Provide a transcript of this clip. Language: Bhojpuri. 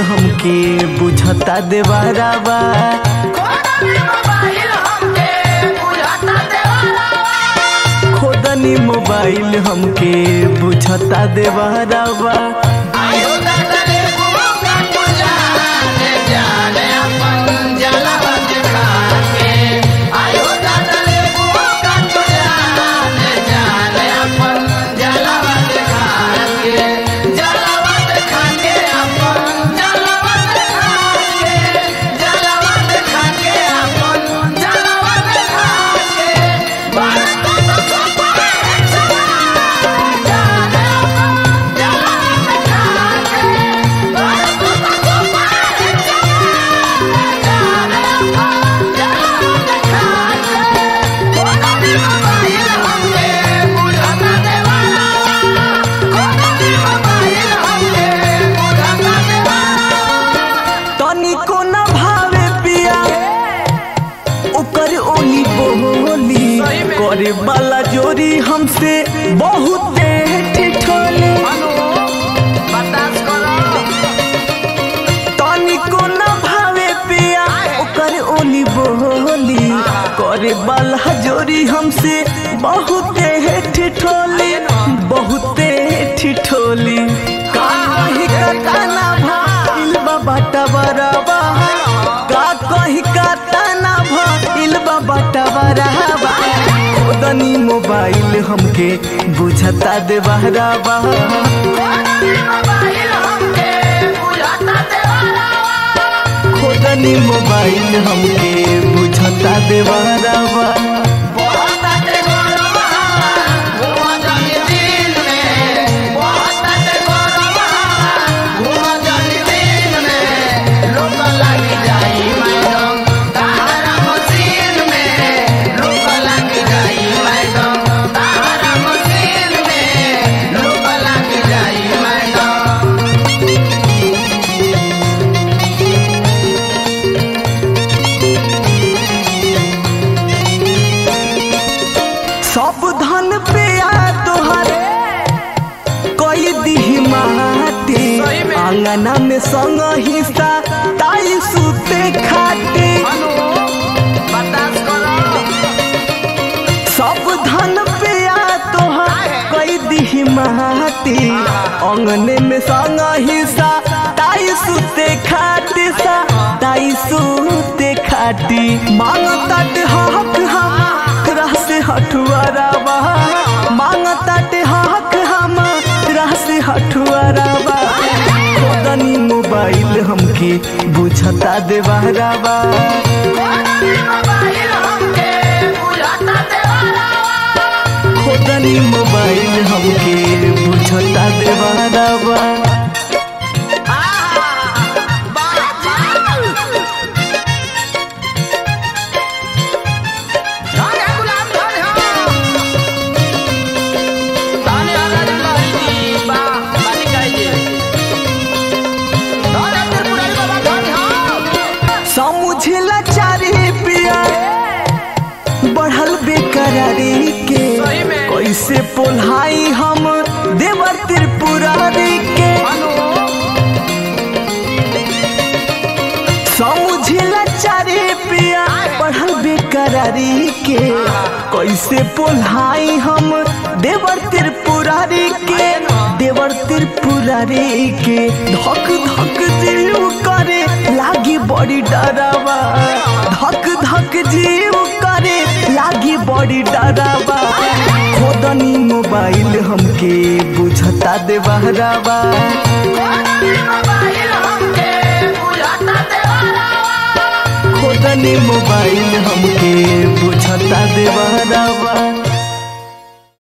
हमके बुझता देवारावा खोदनी मोबाइल हमके बुझता देवारावा तनिको न भावे पिया ओकर ओली बोली करे वाला जोरी हमसे बहुत ठिठोली तनिको न भावे पिया ओकर ओली बोली करे वाला जोरी हमसे बहुत ठिठोली बहुत ठिठोली काहे कतना भाईल बाटा बराबा का कही कतना भाईल बाटा बराबा खोदनी मोबाइल हमके बुझता दे बहराबा खोदनी मोबाइल हमके बुझता दे बहराबा सब धन पे आ तोहरे कोई दिही माटी आंगना में संग हिस्सा ताई सुते खाटे सब धन पे आ तोहर कोई दिही माटी अंगने में संग हिस्सा ताई सुते खाटे सा ताई सुते खाटी मांगता हक हम से हठुआरावा मांगता हक हम से हठुआरावा खोदनी मोबाइल हमके बुझता देवारावा खोदनी मोबाइल हमके बुझता देवारावा समझला चारी पिया बढ़ल बेकरारी के कैसे पोल्हाई हम देवर त्रिपुरारी के समझला चारी पिया बढ़ल बेकरारी के कैसे पोल्हाई हम देवर त्रिपुरारी के देवर त्रिपुरारी के धक धक जीव करे लागी बड़ी डरावा धक धक जीव करे लागी बड़ी डरावा खोदनी मोबाइल हमके बुझता दे बहरावा खोदनी मोबाइल हमके बुझता दे बहरावा